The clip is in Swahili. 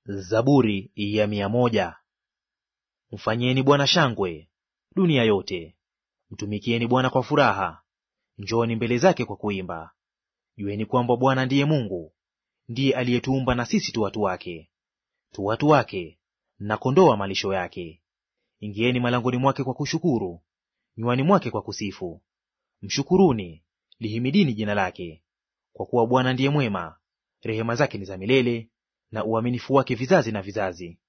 Zaburi ya mia moja. Mfanyieni Bwana shangwe, dunia yote; mtumikieni Bwana kwa furaha, njooni mbele zake kwa kuimba. Jueni kwamba Bwana ndiye Mungu; ndiye aliyetuumba na sisi tu watu wake, tu watu wake na kondoo wa malisho yake. Ingieni malangoni mwake kwa kushukuru, nywani mwake kwa kusifu. Mshukuruni, lihimidini jina lake. Kwa kuwa Bwana ndiye mwema, rehema zake ni za milele, na uaminifu wake vizazi na vizazi.